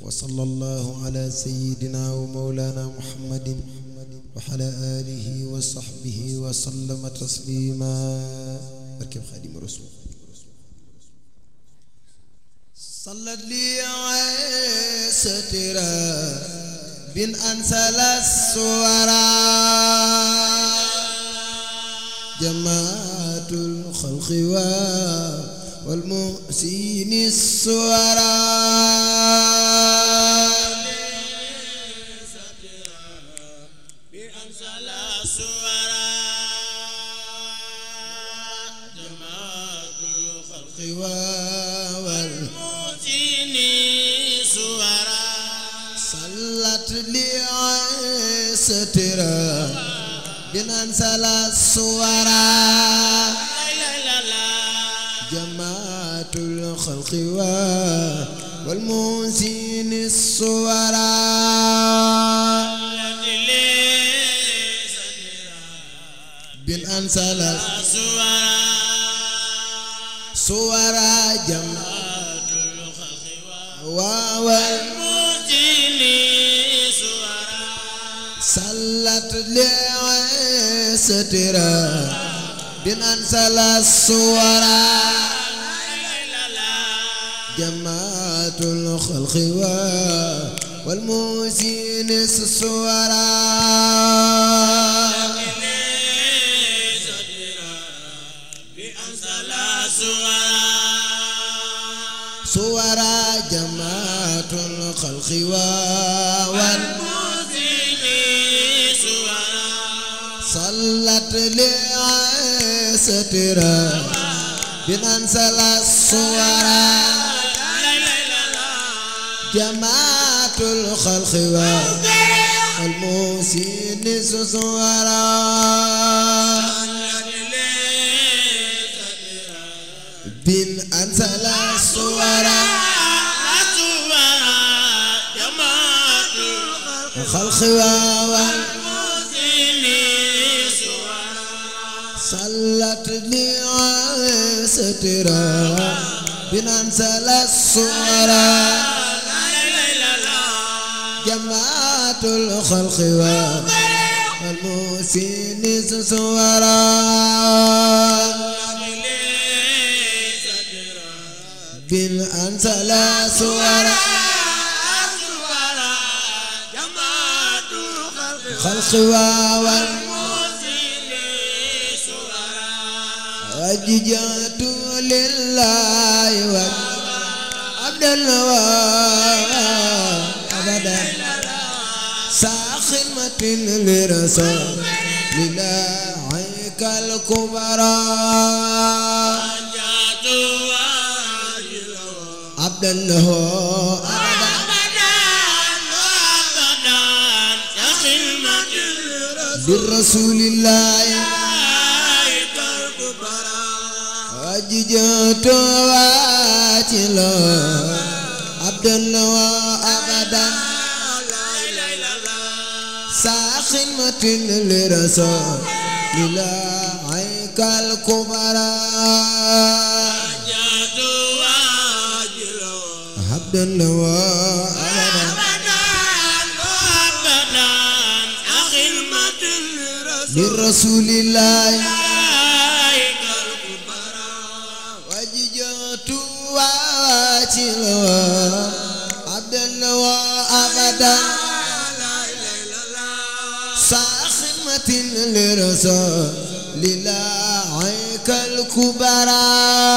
وصلى الله على سيدنا ومولانا محمد وعلى آله وصحبه وسلم تسليما بركب خادم رسول صلت لي سترا بن أنسل السورا جماعة الخلق والمحسين السورا صلت لي سترا بنان سلا الصورا جماعة الخلق والمنسين الصورا بنان سلا صورا جماعة واوال صلت لي سترا بنان سلا الصورا جماعة الخلق والموسين الصورا صورا جماعة الخلق والموسين صلت لي سترا بنان سلا الصورا جماعة الخلق والموسين صورا بن أنزل الصورا الخلق والموسين صلت لي سترا بننسل الصورا جماعة الخلق والموسين صورا بالأنسل صورا خلق والموسين وججات لله وعبد الله أبدا ساخمة لرسول لله عيك الكبرى عبد الله بالرسول الله وججت واتلا عبد الله أبدا ساخمة لرسول لله عيك الكبرى عبد الله أبدا لرسول الله وججت واتلا عبد الله أبدا ساخمة لرسول لله عيك الكبرى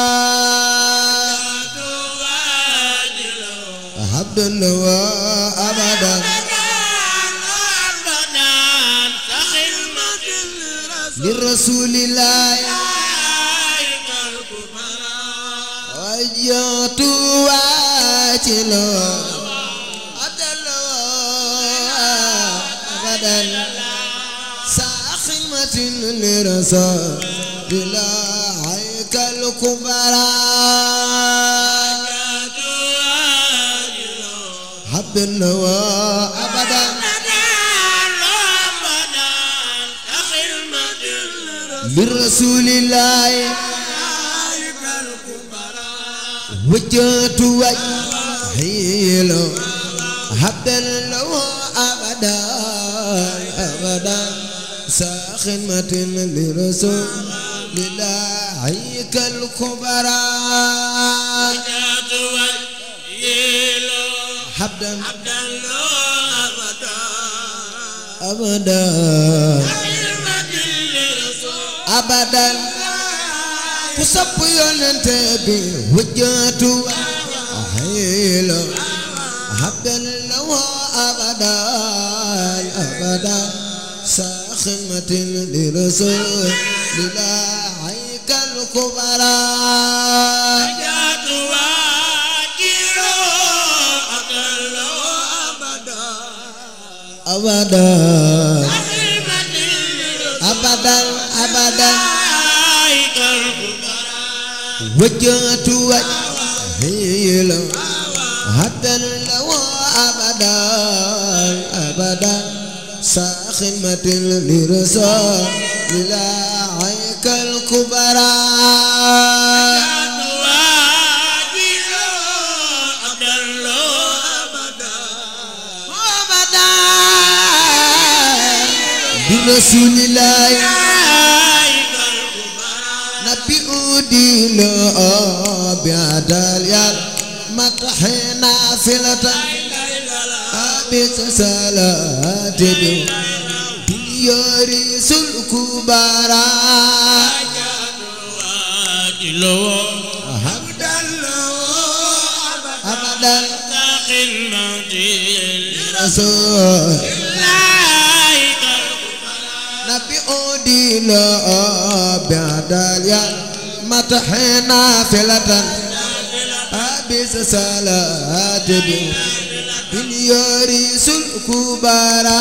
عبد الله أبدا لرسول الله وجهت واتلا عبد الله أبدا ساخمة لرسول الله عيك الكبرى عبد الله أبدا لرسول الله وجهت وجهي له خدمة لرسول الله كالكبرى وجهت وجهي له حبدا عبدا له أبدا أبدا خدمة لرسول أبدا كسب ينتبه وجهت حيلا حبدا له أبدا أبدا ساخمة لرسول الله كالكبرى وجهت وجهي له عبدا له أبدا أبدا خدمة لرسول أبدا أبدا الله كالكبرى وجهت وجهي له حتى لو أبدا أبدا ساخمة لرسول الله كالكبرى أبدا برسول الله نبي أودي له بعدال يال متحنا فلة أبيت صلاة يوريس الكبرى أبدا رسول نبي أودي له بعدال يال متحنا فلة أبيت صلاة يوريس الكبرى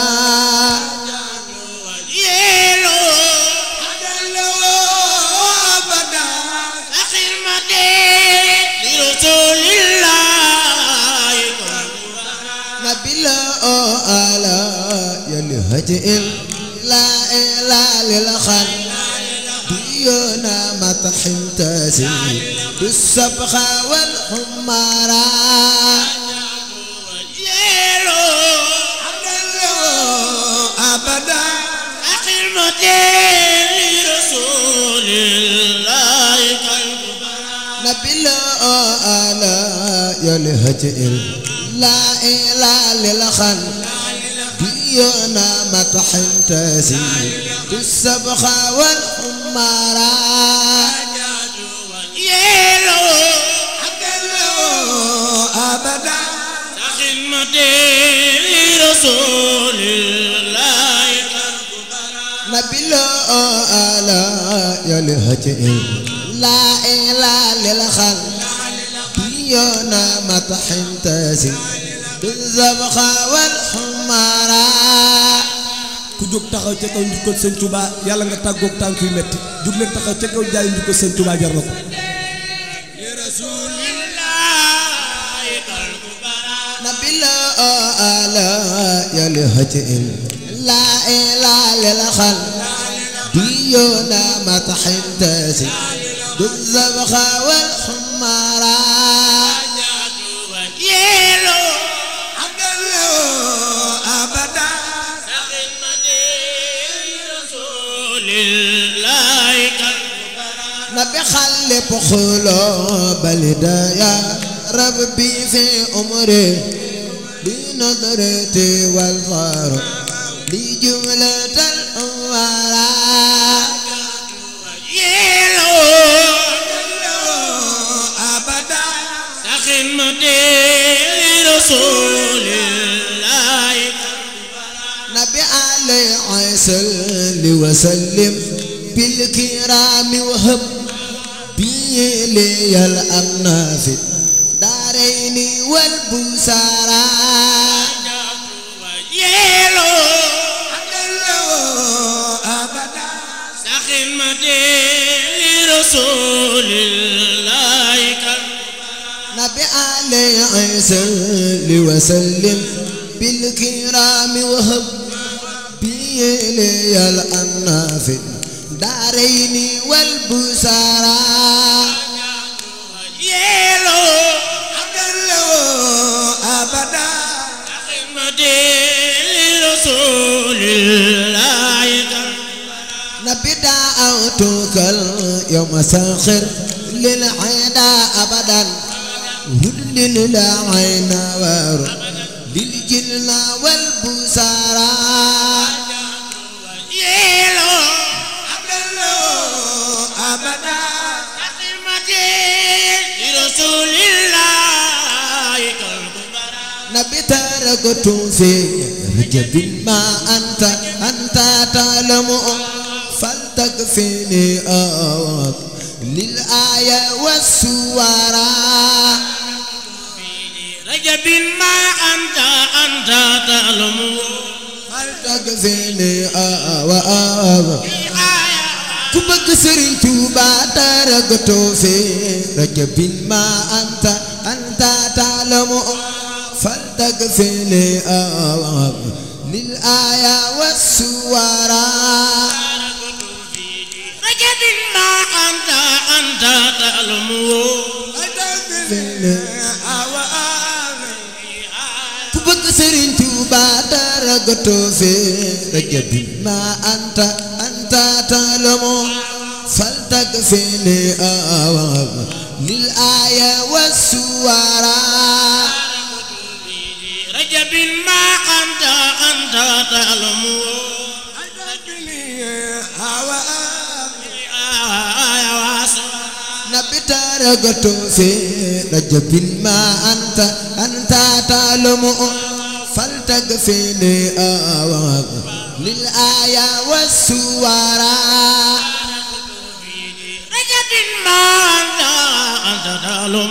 نبيلا على يلهج لا إله للخل ديونا مطحن تاسي بالسبخة والحمارة أبدا نبيلا على يلهج لا إله للخل ديونا مطحن تاسي بالسبخة والحمارة أبدا رسول الله نبيلا على يلهج لا إله للخل ديونا مطحن تاسي بالزبخة والحمارة ku jóg taxaw ca kaw njukkal sëñ Touba yàlla nga tàggoog tànk yu metti jóg leen taxaw ca kaw jaay njukkal sëñ Touba jar na ko نبيلا على يلهج لا إله للخل ديونا مطحن تاسي بالزبخة والحمارة أبدا نبي خلف قلوب الهدايا ربي في أمري بنظرتي والفار لجملة الأمراء أبدا رسول الله نبي عليه صل وسلم بالكرام وهب بي لي الأمن في الدارين والبسارة يلو أبدا سخدمتي لرسول الله نبي عليه صل وسلم بالكرام وهب بي لي الأمن في الدارين والبسارة يلو أبدا سخدمتي لرسول الله دعوتك اليوم ساخر للعدا أبدا هد للعين ور للجن والبصارى يلو أبدا خدمتي لرسول الله كالكبرى نبي تركت في رجب ما أنت أنت تعلم فلتكفيني أوك للآية والسورة رجب ما أنت أنت تعلم فلتكفيني أوك ku bëgg Sëriñ Tuuba taragatoo fi rajabin ma anta anta taalamu fal tagfini awab lil aya wassuwara رجب ما أنت أنت تعلم ku bëgg Sëriñ Tuuba taragatoo fi rajabin ma anta anta taalamu fal tagfini awab lil aya wassuwara رجب ما أنت أنت تعلم nabi taragatoo fi rajabin ma anta anta taalamu fal tagfini awab lil aya wassuwara رجب ما أنت أنت تعلم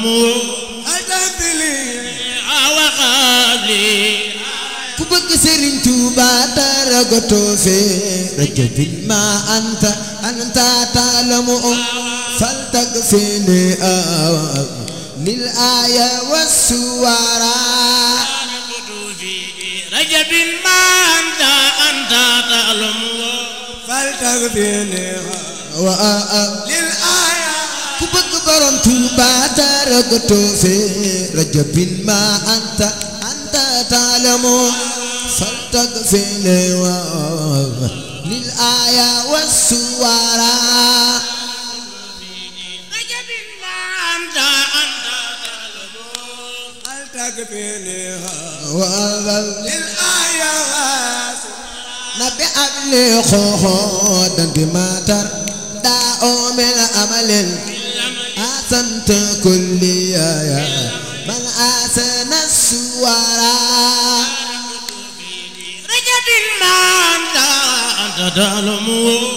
وقبلي ku bëgg Sëriñ Tuuba taragatoo fi rajabin ma anta anta taalamu fal tagfini awab lil aya wassuwara رجب ما أنت أنت تعلم wa ku bëgg borom Tuuba taragatoo fi rajabin ma anta anta taalamu fal tagfini wa lil aya wassuwara رجب ما أنت أنت تعلم nabi abli xooxoodan bi maatar daa oomel amalin asant kulliyaya man asana suwara رجب ما أنت أنت تعلم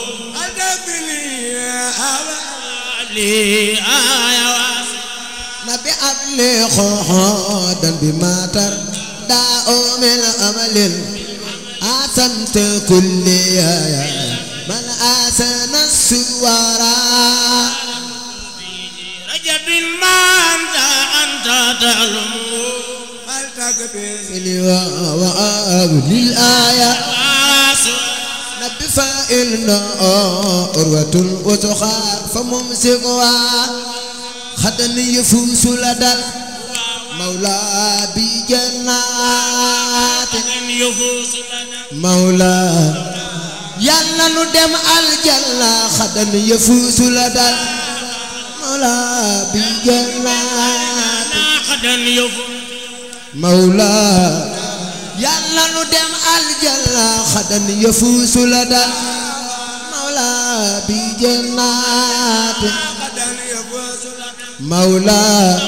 لي آية nabi abli xooxoodan bi maatar daa oomel amalin asant kulliyaya man asana suwara رجب ما أنت أنت تعلم وأبلي الآية نبي فإن أروة وتخار فممسكها خدن يفوس لدى مولى بجنات يفوز لنا مولى يلا ندم الجنة خدن يفوز لدى مولى بجنات ناقدا يفوز mawla yàlla nu dem aljanna xadan yafuusu la dal mawla bi jannaat mawla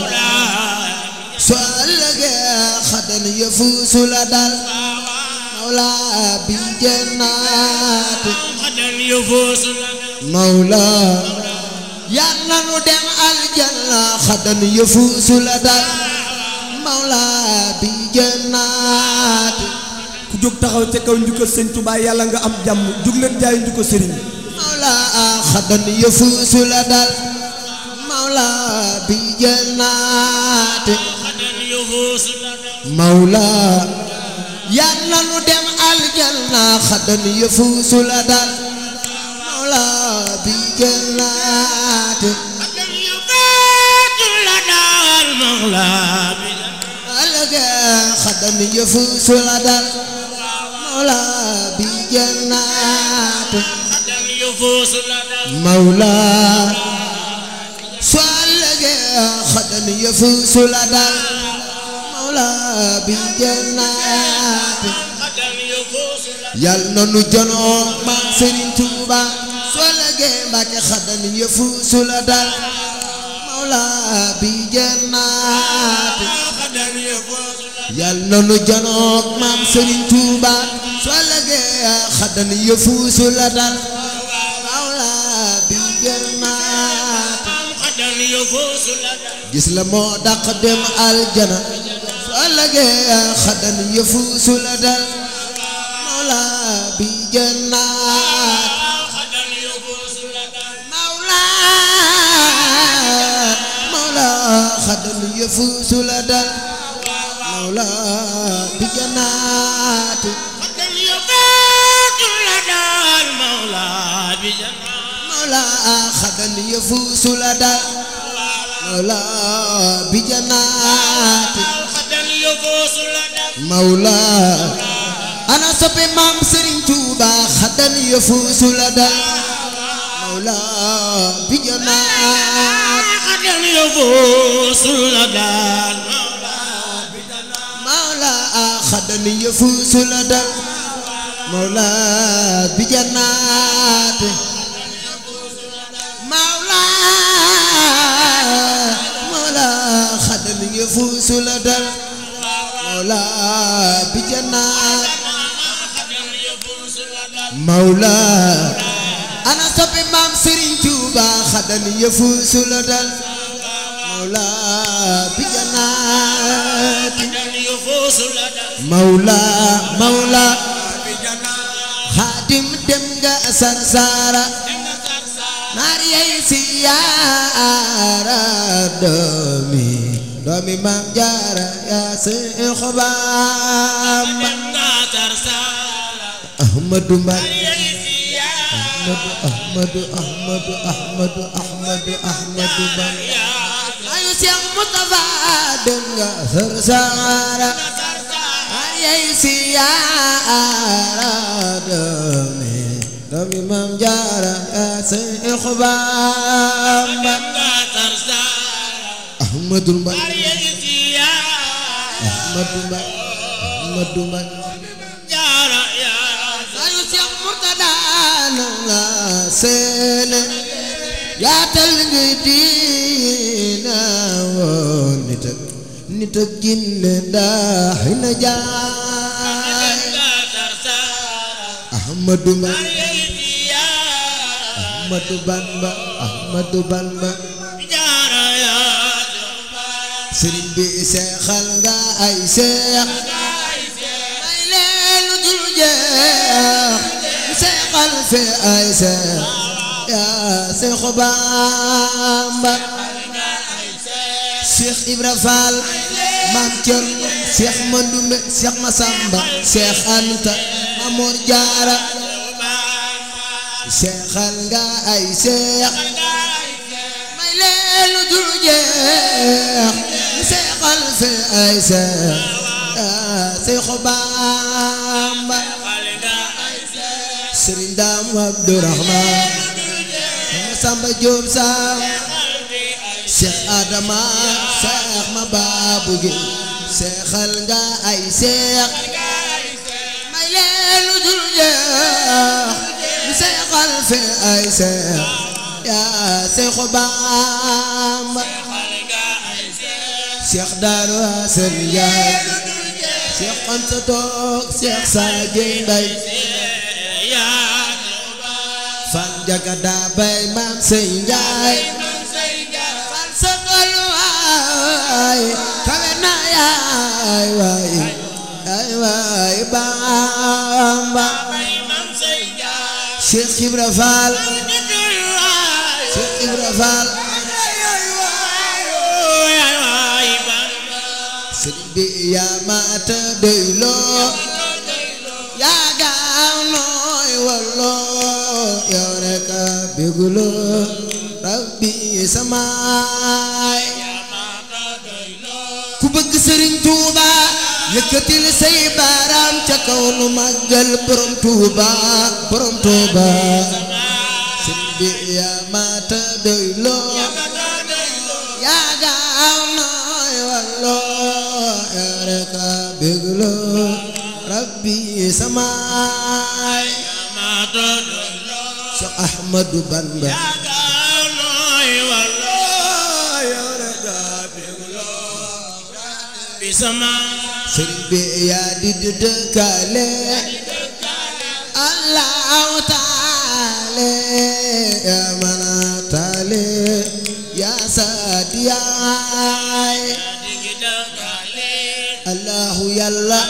su ëllëgee xadan yafuusu la dal mawla bi jannaat ناقدا يفوز لنا mawla yàlla nu dem aljanna xadan yafuusu la dal mawla bi jannaat ku jóg taxaw ca kaw njukkal sëñ Tuubaa yàlla nga am jàmm jug leen jaay njukkal sëriñ bi mawla xadan yafuusu la dal mawla bi jannaati ناقدا يفوز لنا mawla yàlla nu dem aljanna xadan yafuusu la dal mawla bi jannaati ناقدا يفوز لنا المولى بنا alga xadan yafuusu la dal mawla bi jannaati ناقدا يفوز يفوز لدى mawla soo ëllëgee xadan yëfuusu la dal mawla bi jannaati غدا يفوز لدى yal na nu jonoo maam Serigne Touba soo ëllëgee Mbàkke xadan yëfuusu la dal mawla bi jannaati غدا يفوز لدى yal na nu jonoo maam Serigne Touba soo ëllëgee xadan yëfuusu la dal mawla bi jannaati غدا يفوز لدى gis la moo dàq dem aljana su ëllëgee xadan yëfuusu la dal mawla bi jannaat غدا يفوز لدى mawla mawla xadan yëfuusu la dal mawla bi jannaat غدا يفوز لدى المولى بجنة mawla xadan yëfuusu la dal mawla bi jannaat غدا يفوز لدى mawla ana soppe maam Serigne Touba xadan yëfuusu la dal mawla bi jannaat غدا يفوز لدى mawla xadan yëfuusu la dal mawla bi jannaat mawla mawla xadan yëfuusu la dal mawla bi jannaat mawla ana soppi maam Serigne Touba xadan yëfuusu la dal mawla bi jannaat غدا يفوز لدى mawla mawla xaadim dem nga sarsara naar yey siyaara doomi doomi maam jaara yaa Seex Bamba ahmadu mbay ahmadu ahmadu ahmadu ahmadu ahmadu ahmadu mbay ayu Seex Mustafa dem nga sarsara naar yey siyaara doomi doomi maam jaara yaa Seex Bamba ahmadu mbay ahmadu mbay ahmadu mbay ayu Seex Murtada nanga seene yaatal nga diina woon nit ak nit ak jinne daaxi na jaay ahmadu mbay ahmadu bamba ahmadu bamba sëriñ bi seexal nga ay seex may leen lu dul jeex seexal fi ay seex yaa seexu bamba seex ibra faal maam cerno seex mandumbe seex masamba seex anta amoor jaara seexal nga ay seex may leen lu dul jeex seexal fi ay seex yaa seexu bamba sëriñ daam abdurahmaan sama samba jóob saam seex adama seex ma baabu gi seexal nga ay seex may leen lu dul jeex seexal fi ay seex yaa seexu bamba seex daaru asan njaay seex anta toog seex saajey mbay fan jaga daa bay maam sey njaay fan sa tollu waay kawe na yaay waay yaay waay bamba Cheikh Ibra Fall Cheikh Ibra Fall sëriñ bi yaa maata doyloo yaa gaaw nooy walloo yow rek a béguloo rabbi samaay ku bëgg sëriñ Tuuba yëkkatil say baaraam ca kaw nu màggal borom Tuuba borom Tuuba bi yaa mata doyloo yaa gaaw nooy walloo yaa rek a bégloo rabbi samaay Cheikh Ahmadou Bamba sëriñ bi yaa di dëkkaale allahu taale yaa mën a taale yaa saadiyaay allahu yàlla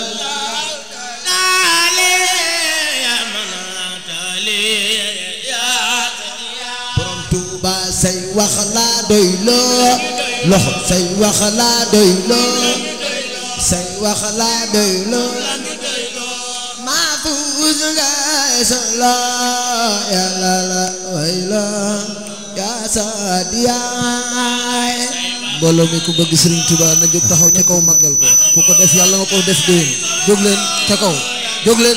borom tuuba say wax laa doy loo loxo say wax laa doy loo say wax laa doy loo maa fuus ngay solo yàlla la way la yaa saadiyaay mbooloo mi ku bëgg Serigne Touba na jóg taxaw ca kaw màggal ko ku ko def yàlla nga ko def déwén jóg leen ca kaw jóg leen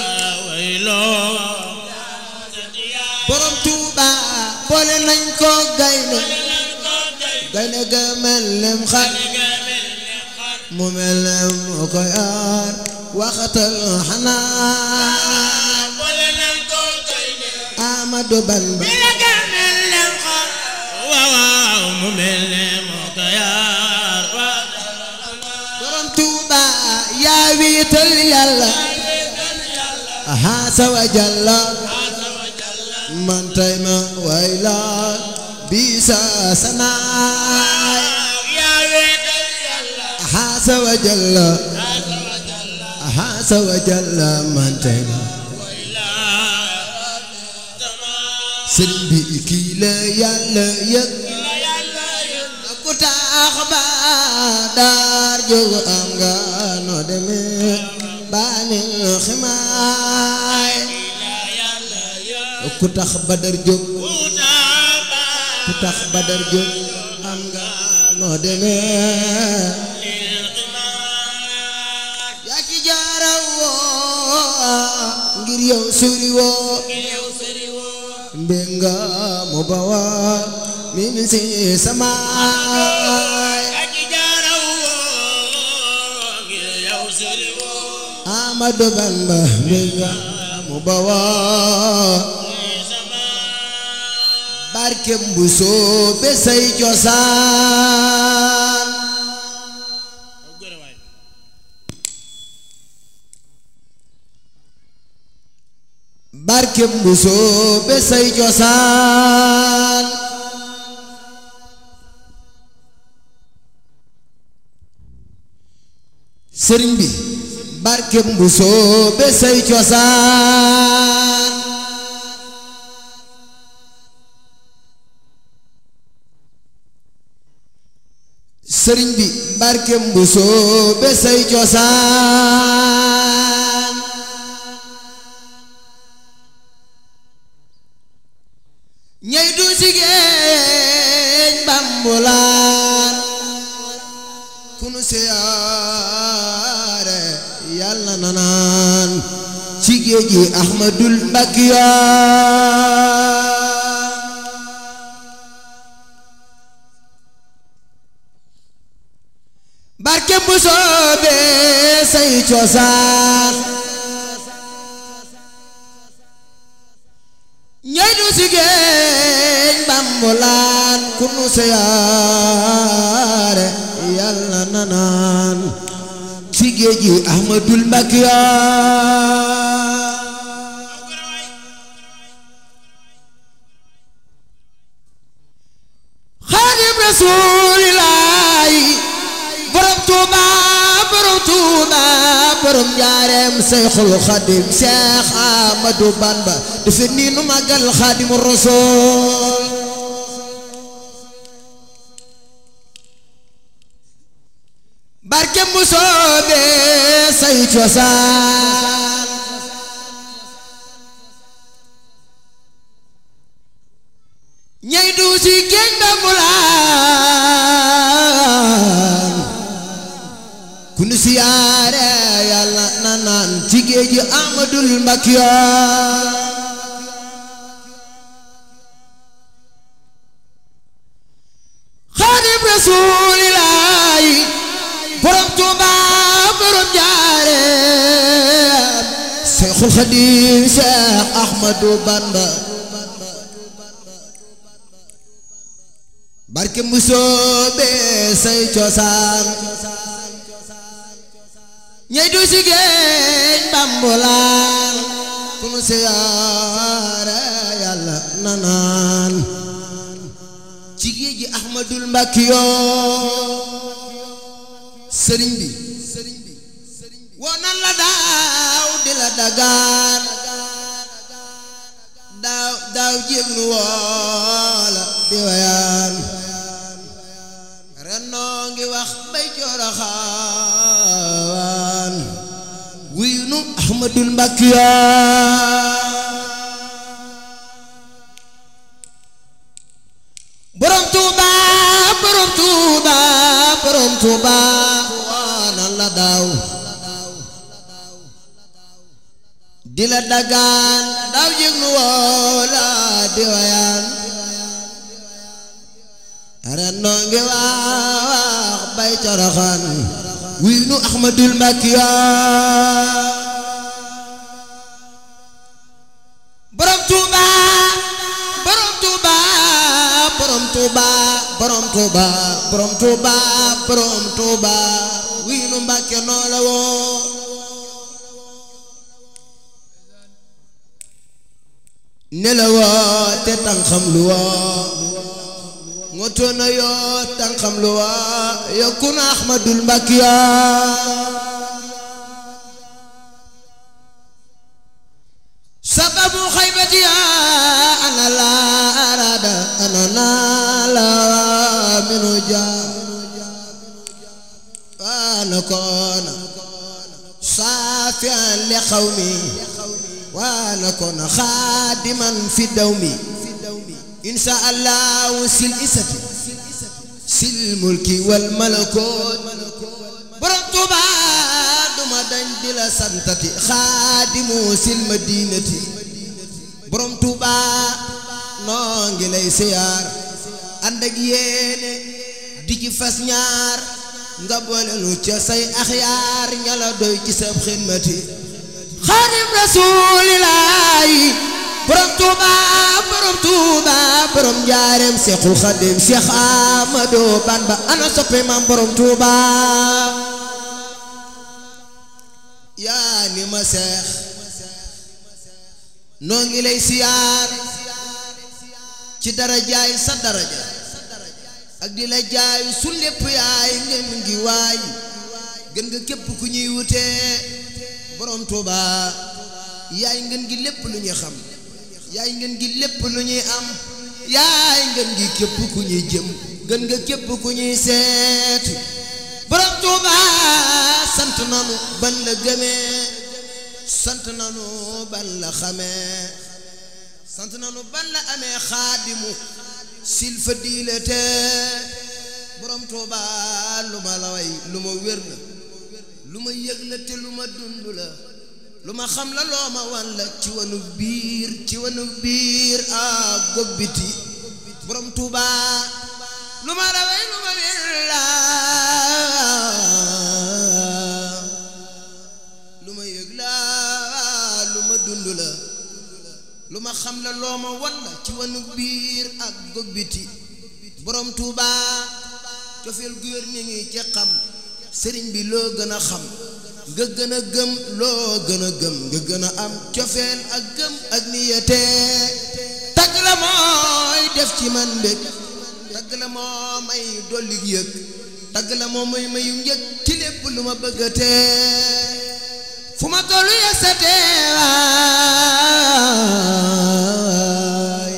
borom tuuba boole nañ ko gaynde gaynde ga mel lem xar mu mel lem mu ko yaar waxatal xanaa Amadou Bamba borom tuuba yaa wiital yàlla haasa wa jalla man tay ma way la bisa sanaay haasa wa jalla haasa wa jalla man tay ma sëriñ bi kii la yàlla yëg ku taax ba daar jóg am nga noo demee baani ximaay ku tax badar jóg ku tax badar jóg am nga noo demee yaa ci jaara woo ngir yow suri woo mbenga mu bawa min si samaay Amadou Bamba mbenga mu bawa barke mbuso be say cosaan barke mbuso be say cosaan sëriñ bi barke mbuso be say cosaan sëriñ bi barke mbuso be say cosaan ñey du si géej bambulaan ku nu siyaare yàlla na naan ci géej gi ahmadul mbakiya barke bu soobee say cosaan ñey du si géej bambulaan ku nu siyaare yàlla na naan ci géej gi ahmadul mbakiya xaadim rasuulillaahi borom tuuba borom tuuba borom njaareem seyxul xadim seex ahmadu bamba dafa nii nu màggal xaadimu rasuul barke mu soobee say cosaan ñey du si géej ba mulaan ku nu siyaare yàlla na naan ci géej gi amadul mbakiya Seexul Xadiim Seex Ahmadu Bamba barke musóobe say cosaan ñey du si géej bambulaan ku nu siyaare yàlla nanaan ci géej gi Ahmadul Mbakkiyo sëriñ bi woo nan la daaw di la dagaan daaw daaw jéeg nu woola di wayaan ren noo ngi wax bay coroxaan wuyu nu Ahmadul Mbakkiyo borom Tuuba borom Tuuba borom Tuuba woo nan la daaw di la dagaan daaw jég nu woola di wayaan ren noo ngi wax bay coroxaan wuy nu Ahmadul Mbakkiyo borom Tuuba borom Tuuba borom Tuuba borom Tuuba borom Tuuba borom Tuuba wuy nu Mbàkke noo la woo ne la woo te tànqam lu woo ngoto na yoo tànqam lu woo yokku na Ahmadul Mbakkiyo sababu xaybati ana la arada ana na la minu ja ana koona saafian li xawmi waana kon xaadiman fi dawmi insha allahu sil isati sil mulki wal malakoot borom Tuuba duma dañ di la santati xaadimu sil madinati borom Tuuba noo ngi lay siyaar ànd ak yéene di ci fas ñaar nga boole nu ca say axyaar ña la doy ci sab xidmati xaadim rasuulillaahi borom tuuba borom tuuba borom njaareem seexul xaadim seex amadu bamba ana soppe maam borom tuuba yaa ni ma seex noo ngi lay siyaar ci darajaay sa daraja ak di la jaay su lépp yaay ngeen ngi waay gën nga képp ku ñuy wutee borom Tuuba yaay ngeen gi lépp lu ñuy xam yaay ngeen gi lépp lu ñuy am yaay ngeen gi képp ku ñuy jëm gën nga képp ku ñuy seet borom Tuuba sant nanu ban la gëmee sant nanu ban la xamee sant nanu ban la amee xaadimu sil fa diilate borom Tuuba lu ma la way lu ma wér la lu ma yëg la te lu ma dund la lu ma xam la loo ma wan la ci wanu biir ci wanu biir ak gob biti borom Tuuba lu ma la way lu ma wér la lu ma yëg la lu ma dund la lu ma xam la loo ma wan la ci wanu biir ak gob biti borom Tuuba cofeel gu wér mi ngi ci xam sëriñ bi loo gën a xam nga gën a gëm loo gën a gëm nga gën a am cofeel ak gëm ak niyate tagg la mooy def ci man mbég tagg la moo may dolli yëg tagg la moo may mayu njëg ci lépp lu ma bëggatee fu ma tollu yëg sa teewaay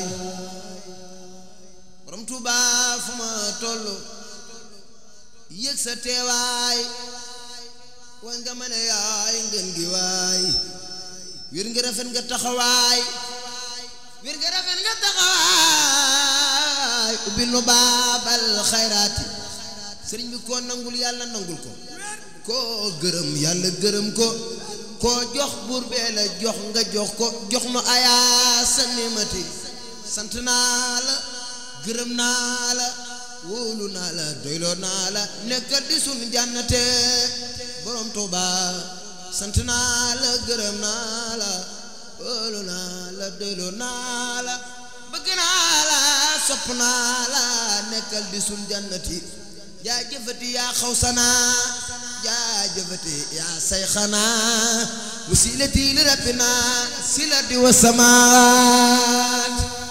borom Tuuba fu ma tollu yëg sa teewaay wan nga mën a yaay ngeen gi waay wér nga rafet nga taxawaay wér nga rafet nga taxawaay ubbi nu baabal xayraati sëriñ bi koo nangul yàlla nangul ko koo gërëm yàlla gërëm ko koo jox buur bee la jox nga jox ko jox nu ayaa sa nimati sant naa la gërëm naa la wóolu naa la doyloo naa la nekkal di sun jànnate borom Tuuba sant naa la gërëm naa la wóolu naa la doylu naa la bëgg naa la sopp naa la nekkal di sun jannati jaajëfati yaa xawsanaa jaajëfati yaa sayxanaa wasilati li rabbina silati wa samaat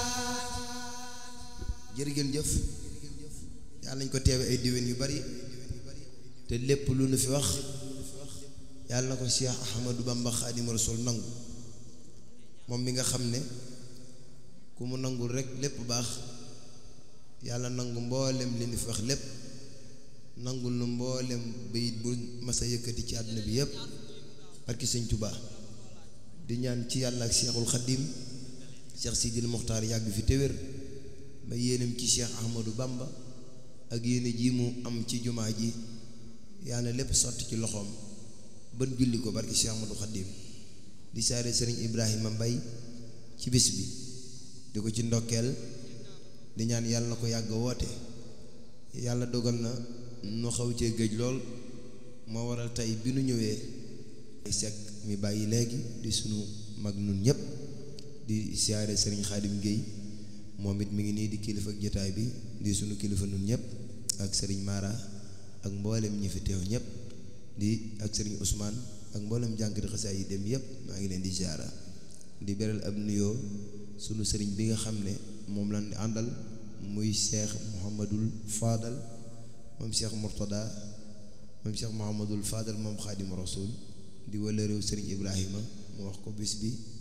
jërë ngeen jëf yàlla nañ ko teewe ay diwén yu bari te lépp lu nu fi wax yàlla na ko Cheikh Ahmadou Bamba Xaadimu Rasuul nangu moom mi nga xam ne ku mu nangul rek lépp baax yàlla nangu mboolem li nu fi wax lépp nangul nu mboolem bayit bu masa yëkkati ci àdduna bi yépp barki sëñ Tuubaa di ñaan ci yàlla ak Cheikhul Xadim Cheikh Sidil Muxtaar yàgg fi téwér ba yéenam ci Cheikh Ahmadou Bamba ak yéene ji mu am ci jumaa ji yàlla lépp sotti ci loxoom ban julli ko barki Cheikh Ahmadou Xadim di saare sëriñ Ibrahima Mbay ci bis bi di ko ci ndokkeel di ñaan yàlla na ko yàgg woote yàlla dogal na nu xaw cee géej lool moo waral tey bi nu ñëwee sek mi bàyyi léegi di sunu mag nun ñépp di siyaare sëriñ Xaadim Géey moom it mi ngi nii di kilifa ak jotaay bi di sunu kilifa nun ñépp ak sëriñ Mara ak mboolem ñi fi teew ñépp di ak sëriñ Ousmane ak mboolem jànkati xasaay yi dem yépp maa ngi leen di siyaara di beral ab nuyoo sunu sëriñ bi nga xam ne moom lañ di àndal muy Cheikh Mouhamadul Fadal moom Cheikh Mourtada moom Cheikh Mouhamadul Fadal moom Xaadim Rasul di wala réew sëriñ Ibrahima mu wax ko bis bi